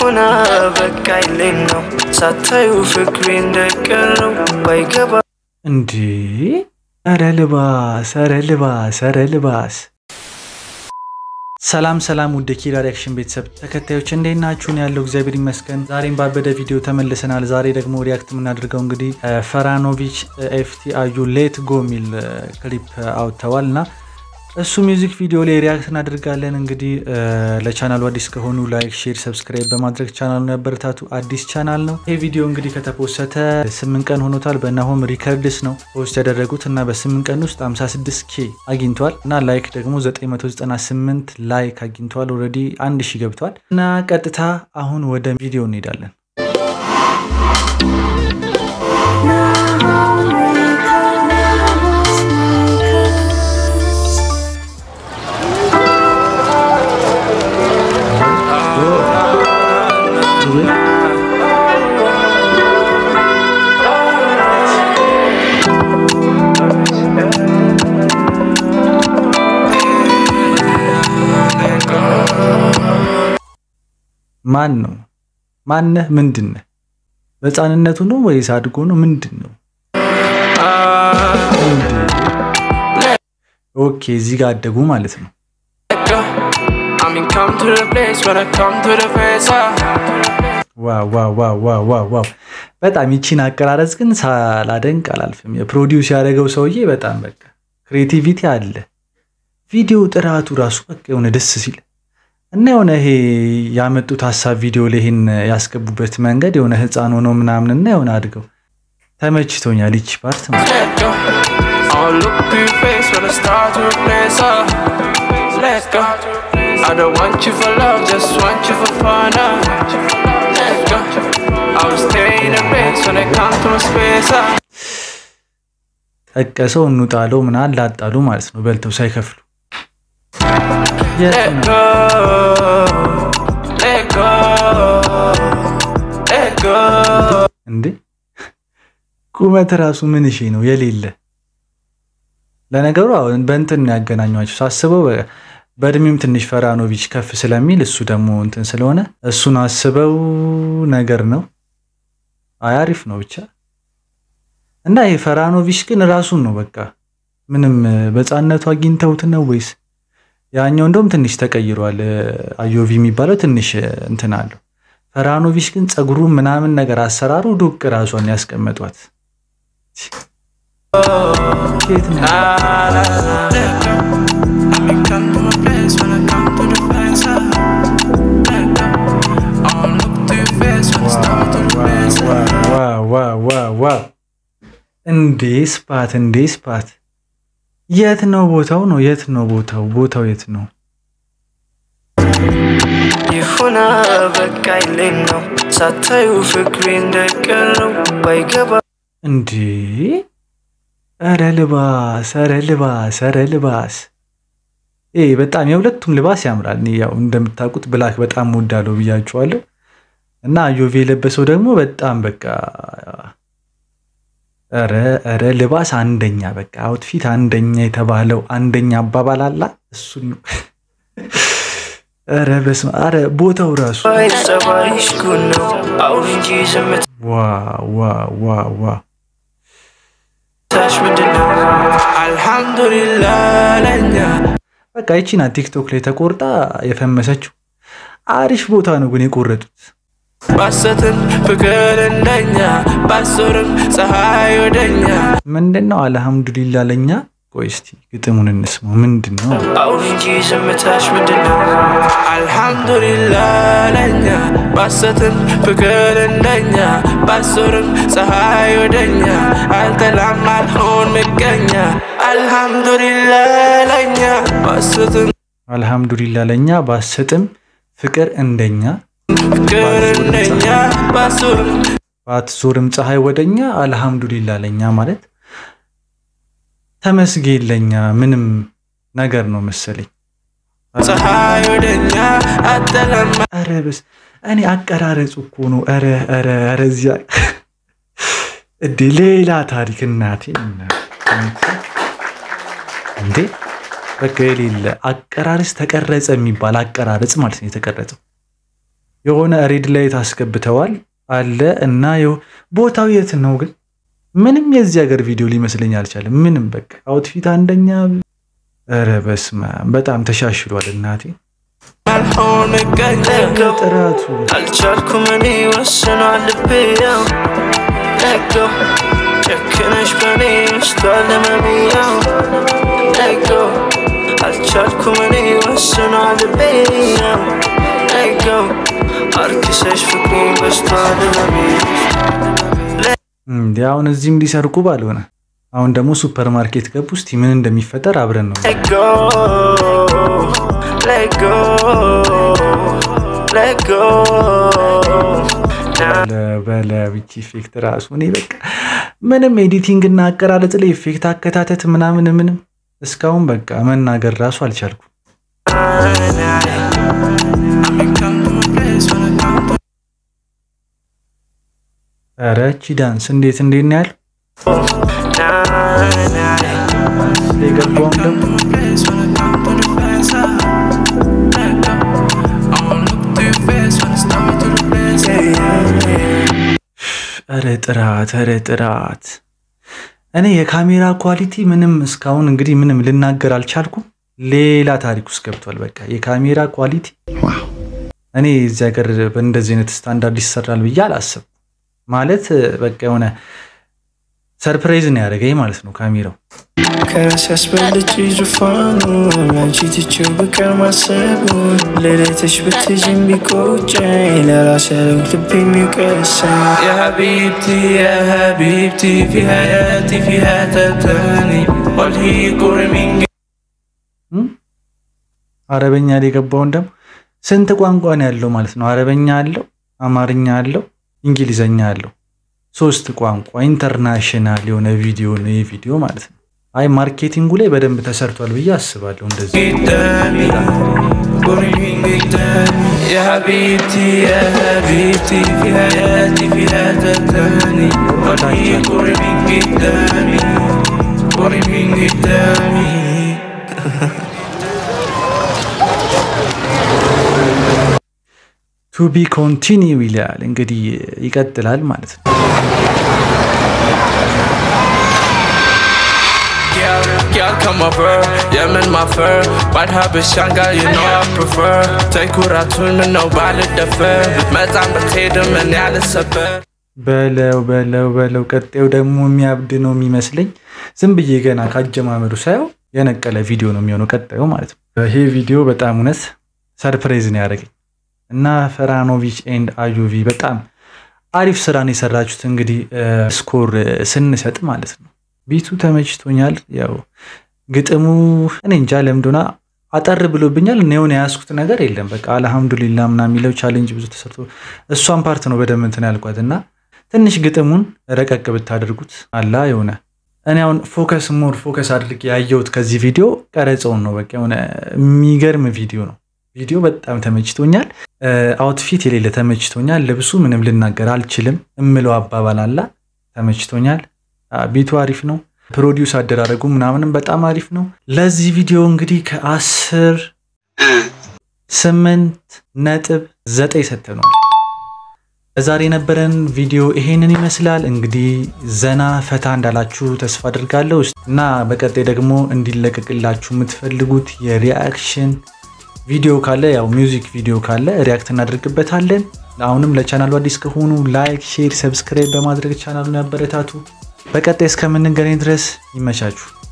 ይሁና በቃ ይሌን ነው ሳታዩ ፍቅሬ እንደቀረው ባይገባ እንዴ! ኧረ ልባስ፣ ኧረ ልባስ፣ ኧረ ልባስ። ሰላም ሰላም፣ ውድ ኪራ ሪያክሽን ቤተሰብ ተከታዮች እንዴት ናችሁን? ያለው እግዚአብሔር ይመስገን። ዛሬም ባበደ ቪዲዮ ተመልሰናል። ዛሬ ደግሞ ሪያክት የምናደርገው እንግዲህ ፈራኖቪች ኤፍቲ አዩ ሌት ጎ የሚል ክሊፕ አውጥተዋል እና እሱ ሚውዚክ ቪዲዮ ላይ ሪያክት እናደርጋለን። እንግዲህ ለቻናሉ አዲስ ከሆኑ ላይክ፣ ሼር፣ ሰብስክራይብ በማድረግ ቻናሉን ያበረታቱ። አዲስ ቻናል ነው። ይህ ቪዲዮ እንግዲህ ከተፖሰተ ስምንት ቀን ሆኖታል። በናሆም ሪከርድስ ነው ፖስት ያደረጉት እና በስምንት ቀን ውስጥ 56 ኬ አግኝቷል እና ላይክ ደግሞ 998 ላይክ አግኝቷል። ኦልሬዲ አንድ ሺ ገብቷል እና ቀጥታ አሁን ወደ ቪዲዮ እንሄዳለን። ማን ነው? ማነህ? ምንድን ነህ? በሕፃንነቱ ነው ወይስ አድጎ ነው? ምንድን ነው? ኦኬ እዚህ ጋር አደጉ ማለት ነው። ዋው በጣም ይቺን አቀራረጽ ግን ሳላደንቅ አላልፍም። የፕሮዲውስ ያደረገው ሰውዬ በጣም በቃ ክሬቲቪቲ አለ። ቪዲዮ ጥራቱ ራሱ በቃ የሆነ ደስ ሲል እና የሆነ ይሄ ያመጡት ሀሳብ ቪዲዮ ላይ ይህን ያስገቡበት መንገድ የሆነ ህፃን ሆኖ ምናምን እና የሆነ አድገው ተመችቶኛል። ይቺ ፓርት ጠቀሰው እንውጣለው ምናምን ላጣሉ ማለት ነው በልተው ሳይከፍሉ እንዴ ቁመት ራሱ ምን እሺ ነው የሌለ። ለነገሩ በእንትን ያገናኟቸው ሳስበው በእድሜም ትንሽ ፈራኖቪች ከፍ ስለሚል እሱ ደግሞ እንትን ስለሆነ እሱን አስበው ነገር ነው። አይ አሪፍ ነው ብቻ እና ይሄ ፈራኖቪች ግን ራሱን ነው በቃ ምንም በሕፃንነቱ አግኝተውት ነው ወይስ ያኛው እንደውም ትንሽ ተቀይሯል። አዮቪ የሚባለው ትንሽ እንትን አለው። ፈራኖቪች ግን ጸጉሩ ምናምን ነገር አሰራሩ ዱቅ ራሷን ያስቀመጧት ኬት ነው? እንዴ ስፓት እንዴ ስፓት የት ነው ቦታው? ነው የት ነው ቦታው? ቦታው የት ነው? ይሁና በቃ ይሌን ነው ሳታዩ ፍቅሬ እንደቀረው ባይገባ እንዴ ኧረ ልባስ ኧረ ልባስ ኧረ ልባስ ይሄ በጣም የሁለቱም ልባስ ያምራል። እኔ ያው እንደምታውቁት ብላክ በጣም ወዳለው ብያችኋለሁ። እና አዮቬ የለበሰው ደግሞ በጣም በቃ ኧረ ኧረ ልባስ አንደኛ በቃ አውትፊት አንደኛ የተባለው አንደኛ አባባል አላ እሱን ነው። ኧረ በስመ አብ ኧረ ቦታው ራሱ ጸባይሽ ጉድ ነው አሁን እንጂ ዝምታሽ ዋዋዋዋ ምንድን ነው? አልሐምዱሊላህ ለኛ በቃ ይቺ ናት ቲክቶክ ላይ ተቆርጣ የፈመሰችው። አሪፍ ቦታ ነው ግን የቆረጡት። ባሰትን ፍቅር እንደኛ ባሶርም ፀሐይ ወደኛ ምንድን ነው አልሐምዱሊላ ለኛ። ቆይ እስቲ ግጥሙን እንስማው። ምንድን ነው አሁን እንጂ ዝምታሽ ምንድን ነው? አልሐምዱሊላህ ለኛ ባሰትን ፍቅር እንደኛ ባሶርም ፀሐይ ወደኛ አልጠላም አልሆን ምቀኛ አልሐምዱሊላህ ለኛ ባሰትን አልሐምዱሊላ ለኛ ባሰጥም ፍቅር እንደኛ ፍቅር እንደኛ ባሶርም ባትዞርም ፀሐይ ወደኛ አልሐምዱሊላ ለኛ ማለት ተመስጌን ለኛ ምንም ነገር ነው መሰለኝ። ፀሐይ ወደኛ አጠላም ኧረ በስ እኔ አቀራረጹ እኮ ነው። ኧረ ኧረ ኧረ እዚያ እንዴ ሌላ ታሪክ እናቴ እንዴ በቃ የሌለ አቀራረጽ ተቀረጸ የሚባል አቀራረጽ ማለት ነው የተቀረጸው። የሆነ ሬድ ላይት አስገብተዋል አለ እና ቦታው የት ነው ግን? ምንም የዚህ ሀገር ቪዲዮ ሊመስለኝ አልቻለም። ምንም በቃ አውትፊት አንደኛ። ኧረ በስመ አብ በጣም ተሻሽሏል እናቴ አልሆነ ቀለገው ጥራቱ አልቻልኩም እኔ ወስኗል ልቤ ያው ለገው ጨክነሽ በኔ ውስጧል ህመሜያው ለገው አልቻልኩም እኔ ወስኗል ልቤ ያው ለገው አርክሰሽ ፍቅሬ በስቷል ህመሜ እንዲ አሁን እዚህም ሊሰርቁ ባልሆነ አሁን ደግሞ ሱፐር ማርኬት ገቡ። እስቲ ምን እንደሚፈጠር አብረን ነው Let go, let go, let go. Now በለብቻ ኢፌክት ራሱ እኔ በቃ ምንም ኤዲቲንግ እና አቀራረጽ ላይ ኢፌክት አከታተት ምናምን ምንም እስካሁን በቃ መናገር ራሱ አልቻልኩም። ኧረ እቺ ዳንስ እንዴት እንዴት ነው ያለው የገባውም ደግሞ ኧረ ጥራት ኧረ ጥራት እኔ የካሜራ ኳሊቲ ምንም እስካሁን እንግዲህ ምንም ልናገር አልቻልኩም። ሌላ ታሪክ ውስጥ ገብቷል። በቃ የካሜራ ኳሊቲ እኔ እዚህ ሀገር በእንደዚህ አይነት ስታንዳርድ ይሰራል ብዬ አላሰብኩም። ማለት በቃ የሆነ ሰርፕራይዝ ነው ያደረገኝ ማለት ነው ካሜራው። ከራስ ያስበልጭ ዙፋኑ አንቺ ትቼው ብቀር ማሰቡ ሌሊትሽ ብትጅም ቢቆጨኝ ለራስ ያለው ልብ የሚቀሰኝ የሀቢብቲ የሀቢብቲ ፊ ሀያቲ ፊ ሀተተኒ ወልሂ ቁርሚንግ አረበኛ ላይ የገባውን ደግሞ ስንት ቋንቋ ነው ያለው ማለት ነው? አረበኛ አለው፣ አማርኛ አለው፣ እንግሊዘኛ አለው። ሶስት ቋንቋ ኢንተርናሽናል የሆነ ቪዲዮ ነው ይህ ቪዲዮ ማለት ነው። አይ ማርኬቲንጉ ላይ በደንብ ተሰርቷል ብዬ አስባለሁ። እንደዚህ قدامي قريبين قدامي يا حبيبتي يا حبيبتي في حياتي فيها تتاني والله قريبين قدامي قريبين قدامي ቱ ቢ ኮንቲኒው ይላል እንግዲህ ይቀጥላል ማለት ነው። Girl, girl, come over, yeah, man, my fur. White habit, shanga, you know I prefer. Take what I turn to nobody defer. Met I'm potato, man, yeah, it's a bear. በለው በለው በለው ቀጣዩ ደግሞ የሚያብድ ነው የሚመስለኝ። ዝም ብዬ ገና ካጀማመሩ ሳየው የነቀለ ቪዲዮ ነው የሚሆነው ቀጣዩ ማለት ነው። ይሄ ቪዲዮ በጣም እውነት ሰርፕራይዝ ነው ያደረገኝ እና ፈራኖቪች ኤንድ አዩቪ በጣም አሪፍ ስራን የሰራችሁት እንግዲህ ስኮር ስንሰጥ ማለት ነው። ቢቱ ተመችቶኛል። ያው ግጥሙ እኔ እንጃ ለምዶና አጠር ብሎብኛል። እኔውን የያዝኩት ነገር የለም። በቃ አልሐምዱሊላ ምና የሚለው ቻሌንጅ ብዙ ተሰርቶ እሷን ፓርት ነው በደንብ እንትን ያልኳት እና ትንሽ ግጥሙን ረቀቅ ብታደርጉት አላ የሆነ እኔ አሁን ፎከስ ሞር ፎከስ አድርጌ ያየሁት ከዚህ ቪዲዮ ቀረጸውን ነው። በቃ የሆነ የሚገርም ቪዲዮ ነው። ቪዲዮ በጣም ተመችቶኛል። አውትፊት የሌለ ተመችቶኛል። ልብሱ ምንም ልናገር አልችልም። እምለው አባባል አላ ተመችቶኛል። ቢቱ አሪፍ ነው። ፕሮዲውስ አደራረጉ ምናምንም በጣም አሪፍ ነው። ለዚህ ቪዲዮ እንግዲህ ከአስር ስምንት ነጥብ ዘጠኝ ሰጥተነዋል። ዛሬ የነበረን ቪዲዮ ይሄንን ይመስላል። እንግዲህ ዘና ፈታ እንዳላችሁ ተስፋ አድርጋለሁ እና በቀጣይ ደግሞ እንዲለቀቅላችሁ የምትፈልጉት የሪያክሽን ቪዲዮ ካለ ያው ሚውዚክ ቪዲዮ ካለ ሪያክት እናደርግበታለን። አሁንም ለቻናሉ አዲስ ከሆኑ ላይክ፣ ሼር፣ ሰብስክራይብ በማድረግ ቻናሉን ያበረታቱ። በቀጣይ እስከምንገናኝ ድረስ ይመቻችሁ።